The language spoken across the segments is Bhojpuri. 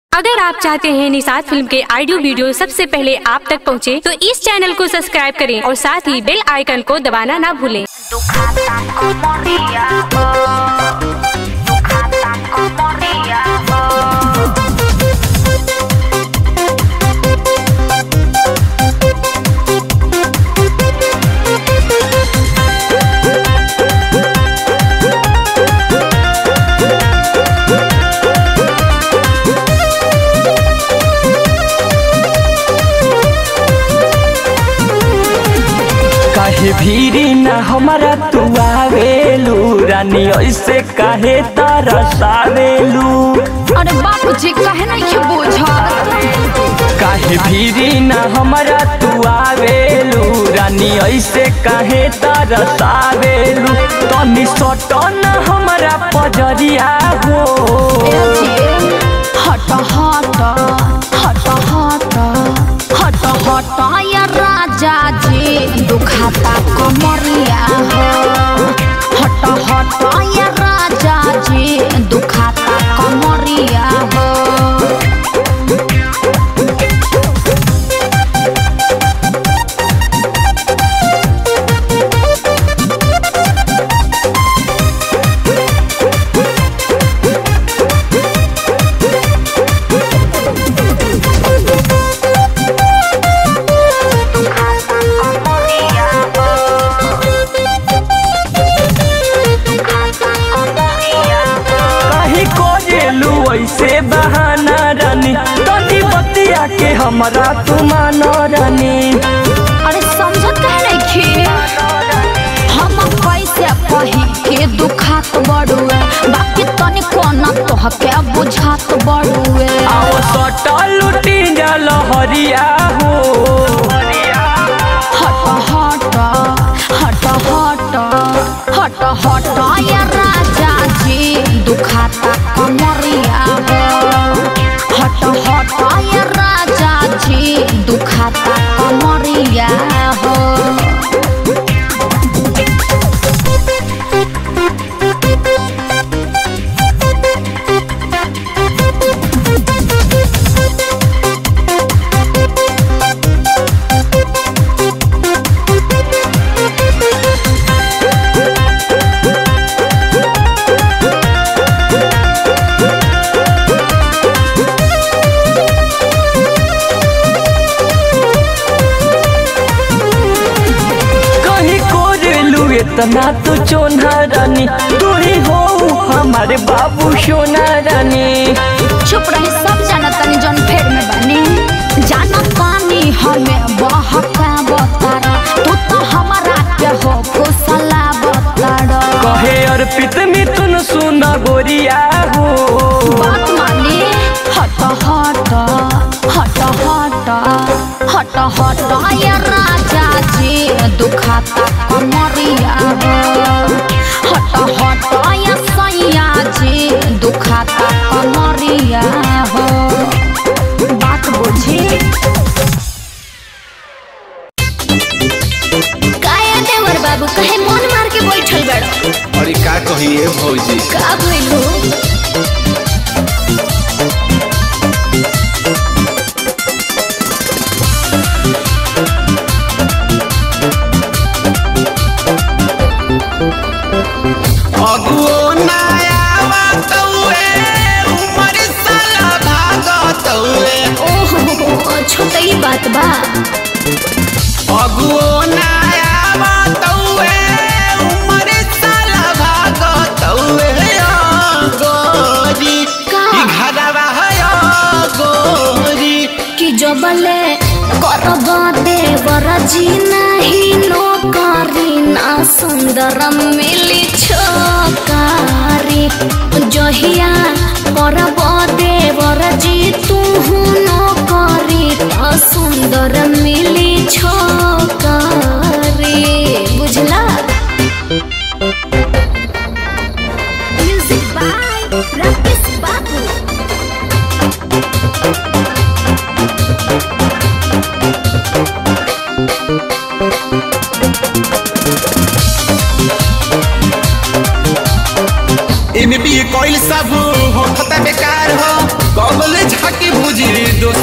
अगर आप चाहते हैं निषाद फिल्म के ऑडियो वीडियो सबसे पहले आप तक पहुंचे, तो इस चैनल को सब्सक्राइब करें और साथ ही बेल आइकन को दबाना ना भूलें Ducatan como ría, oh. Ducatan como ría, oh. काहे भीरी ना हमारा तू आवेलू रानी ऐसे काहे तरसावेलू अरे बाबूजी कहे नहीं के बुझत काहे भीरी ना हमारा तू आवेलू रानी ऐसे काहे तरसावेलू तनी सटन हमारा पजरिया हो हट हट हट हट हट हट या राजा जी दुखाता कमरिया हो हट हट या राजा जी दुखाता कमरिया हो Ducatan como ría, oh. Ducatan como ría, oh. काहे कोजेलू ऐसे बहाना रानी तनी बतिया के हमारा तू मानो रानी अरे समझत कहे नहीं हम कैसे कही के दुखात बड़ुए बाकी तनी कोना तोहके बुझात बड़ुए आओ सटा लुटी जल हरिया हो हट हट हट हट हट हट या राजा जी दुखाता कमरिया हो हट हट या राजा जी दुखाता कमरिया हो कहीं कोरेलू इतना तो चोना रानी तू ही हो हमारे बाबू सोना रानी चुप रही सब जाना तनी जन फेर में बनी जाना पानी हमें बहका बतारा तू तो हमारा के हो फुसला बतारा कहे अर्पित मिथुन सुना गोरिया हो बात मानी हट हट हट हट हट हट या राजा जी दुखाता कमरिया हो हट हट या सैया जी दुखाता कमरिया हो बात बुझी काया देवर बाबू कहे मन मार के बैठल बड़ो अरे का कहिए भौजी का भइल हो अगुओ नया तौए उमर साला भागत तौए ओहो छोटई बात बा अगुओ नया तौए उमर साला भागत तौए गोरी का? ई घरवा है गोरी कि जबले करब देवर जी नहीं नौकरी ना सुंदर मिली छोकारी जहिया करब देवर जी तू नौकरी ना सुंदर मिली छोकारी बुझला म्यूजिक बाय राकेश बाबू एमे भी कोइल सब हो खता बेकार हो कबल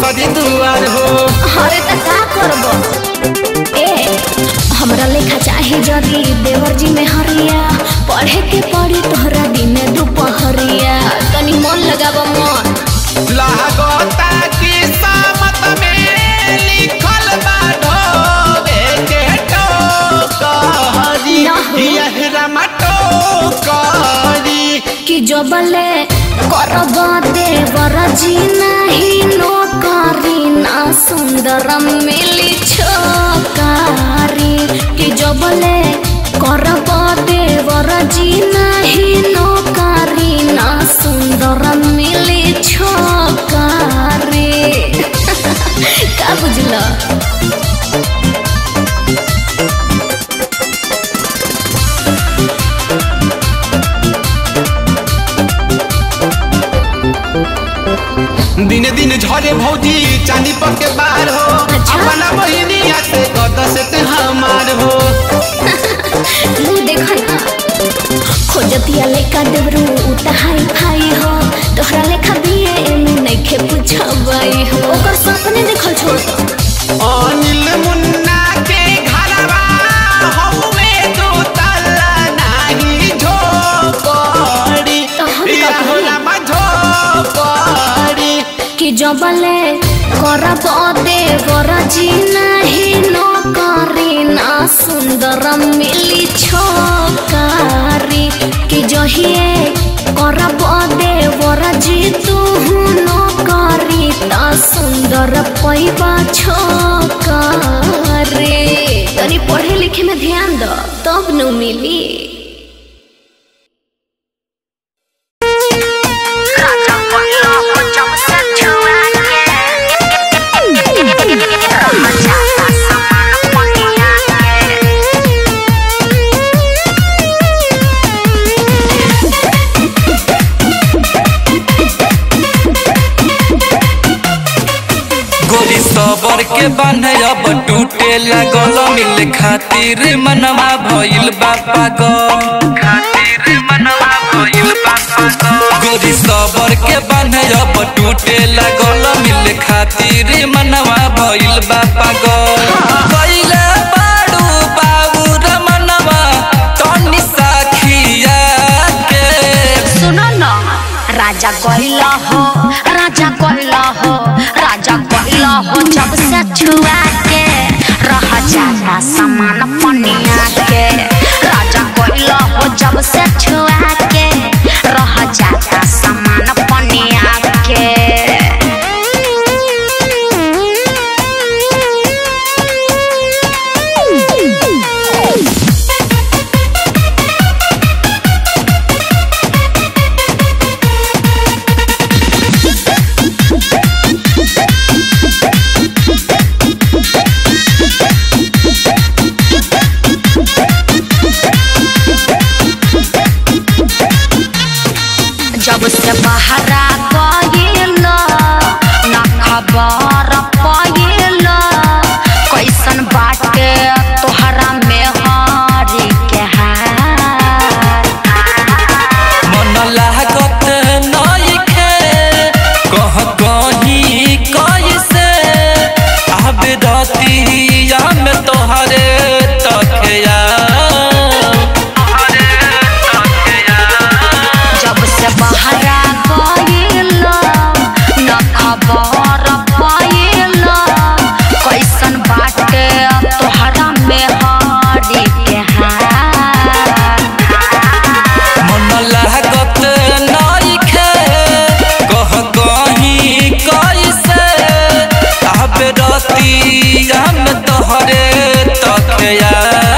सगरी दुआर हो अरे त का करब ए हमरा लेखा चाहे जदी देवर जी में हरिया पढ़े के पड़ी तोहरा दिन दुपहरिया तनी मन लगाब मन लागता कि सामत में लिखल बा ढोबे के टोकरी ना हो। यह रमा टोकरी कि जबले करब देवर जी नहीं नौकरी ना सुंदर मिली छोकारी कि जबले करब देवर जी नहीं नौकरी ना सुंदर मिली छोकारी का बुझल दिन दिन झरे भौजी चांदी पर के बाहर हो अच्छा। अपना बहिनिया से कद से ते हमार हो मुँह देखा ना खोजतिया लेका देवरू उता हाई फाई हो तोहरा लेखा बिए एमे नइखे पुछबाई हो ओकर सपने देखल छोड़ दो अनिल मुन्ना के घरवा हौवे दो तल्ला नाही झोपड़ी तो हम का या करी? होला मा झोपड़ी कि जबले करब देवर जी नहीं नौकरी ना सुंदर मिली छोकारी कि जहिए करब देवर जी तू नौकरी ता सुंदर पैबा छोकारी तनी पढ़े लिखे में ध्यान दो तब न मिली राजा बोलो हो जब से छुआ के मजा का समान पनिया के गोरी सबर के बांधे अब टूटे लागल मिले खातिर मनवा भइल बा पागल खातिर मनवा भइल बा पागल गोरी सबर के बांधे अब टूटे लागल मिले खातिर मनवा भइल बा पागल कइले बाड़ू बाबू मनवा तनी साखिया के सुनो न राजा कहला हो राजा कहला हो राजा कहला हो जब से छुआ के रह जाता समान पनिया के राजा कहला हो जब से छुआ के रह जाता समान पनिया के जब से बहरा गइल न खबर पाइल कैसन बाटे तोहरा में हरी के हाल मन लागत नइखे कह कहीं कैसे आबे रतिया में तोहरे तखया जब से बहरा गइल न खबर पाइल कैसन बाटे तोहरा में हरी के हाल मन लागत नइखे कह कहीं कैसे आबे रतिया में तोहरे तखया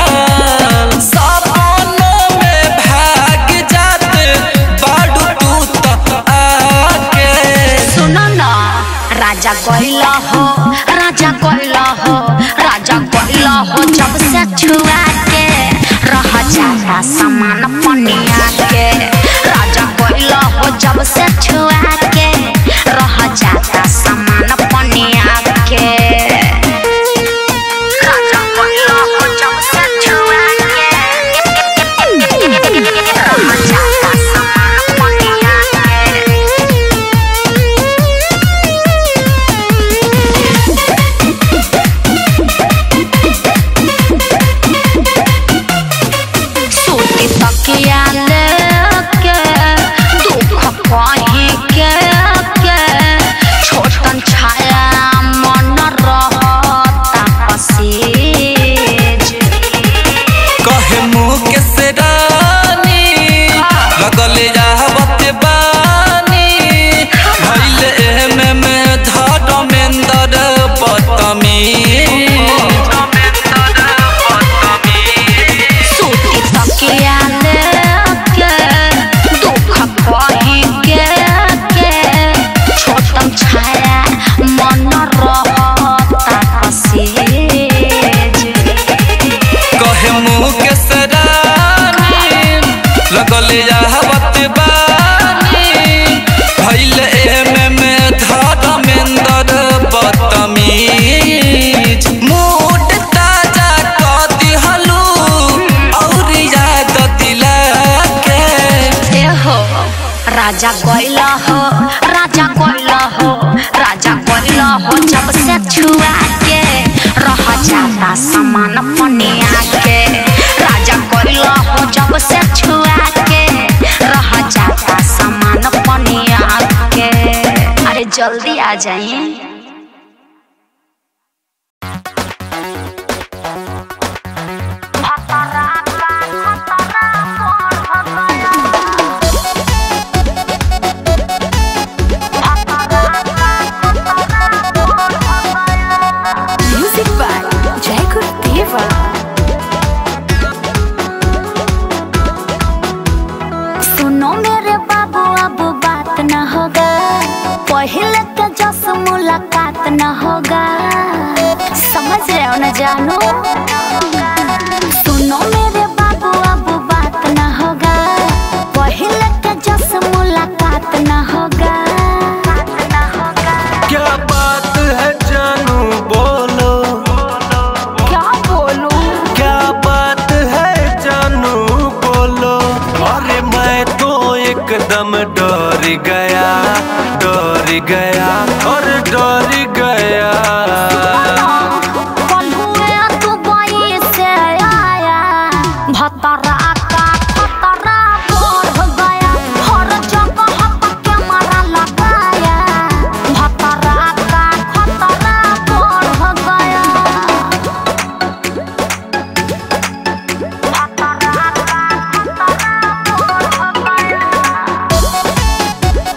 सपनों में भाग जात बाडू तू त आके सुनो न राजा कहला हो राजा कहला हो राजा कहला हो जब से छुआ के रह जाता समान पनिया के राजा कहला हो जब से छुआ के रह जाता समान पनिया के राजा कहला हो जब से छुआ के रह जाता समान पनिया के राजा कोइला हो राजा कोइला हो राजा कोइला हो जब से छुआ के रह जाता समान पनिया के राजा कोइला हो जब से छुआ के रह जाता समान पनिया के अरे जल्दी आ जाइए म्यूजिक बाय जय गुरुदेवा सुनो मेरे बाबू अब बात न होगा पहले के जस मुलाकात न होगा समझ रहे हो न जानू सुनो मेरे बाबू अब बात न होगा पहले के जस मुलाकात न होगा क्या बात है जानू बोलो क्या बोलूं क्या बात है जानू बोलो अरे मैं तो एकदम डर गया डर गया और डर गया कल हुए दुबई से आया भतरा का खतरा बढ़ गया हर जगह पक्के मारा लगाया भतरा का खतरा बढ़ गया भतरा का खतरा बढ़ गया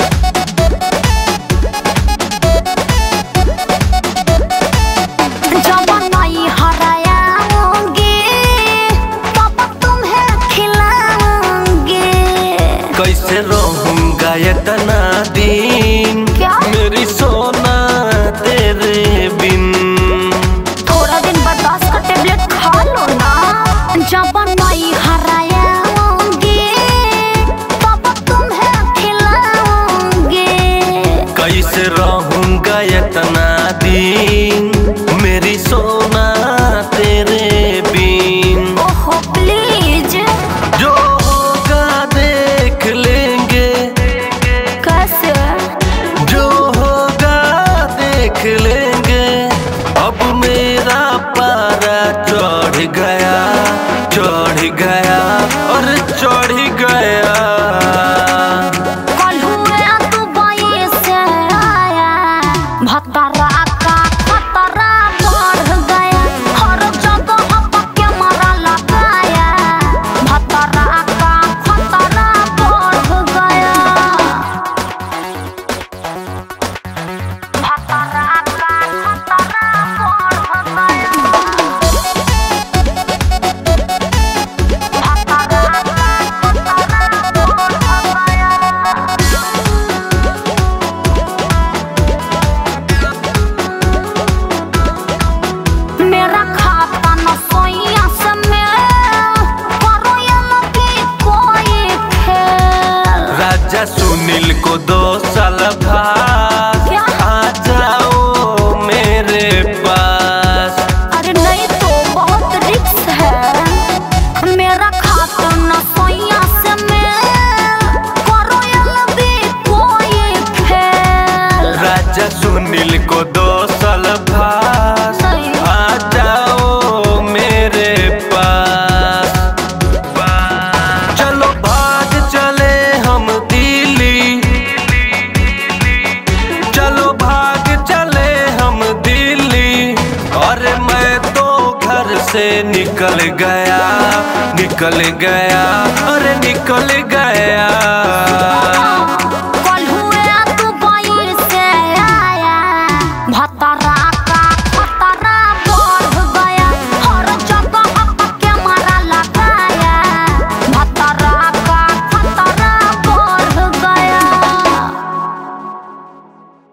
जब नहीं हरायाओगे तब तुम्हें खिलाऊंगे कैसे रहूंगा इतना दिन क्या? मेरी सोना तेरे बिन थोड़ा दिन बर्दाश्त का टेबलेट खा लो ना जब नहीं हरायाओगे तब तुम्हें खिलाऊंगे कैसे रहूंगा इतना दिन मेरी सोना तेरे बिन ओहो प्लीज जो होगा देख लेंगे कैसे जो होगा देख लेंगे अब मेरा पारा चढ़ गया चढ़ गया और चढ़ गया कल हुए दुबई से आया भतरा का खतरा बढ़ गया हर जगह पक्के मारा लगाया भतरा का खतरा बढ़ गया भतरा का खतरा बढ़ गया मेरा खाता न सोइया से मेल करो ये लगी कोई खेल राजा सुनील को दो साल बाद क्या? आ जाओ मेरे पास अरे नहीं तो बहुत रिक्स है मेरा खाता न सोइया से मेल करो ये लगी कोई खेल राजा सुनील को दो साल बाद नहीं। आ जाओ मेरे पास चलो भाग चले हम दिल्ली चलो भाग चले हम दिल्ली और मैं तो घर से निकल गया निकल गया अरे निकल गया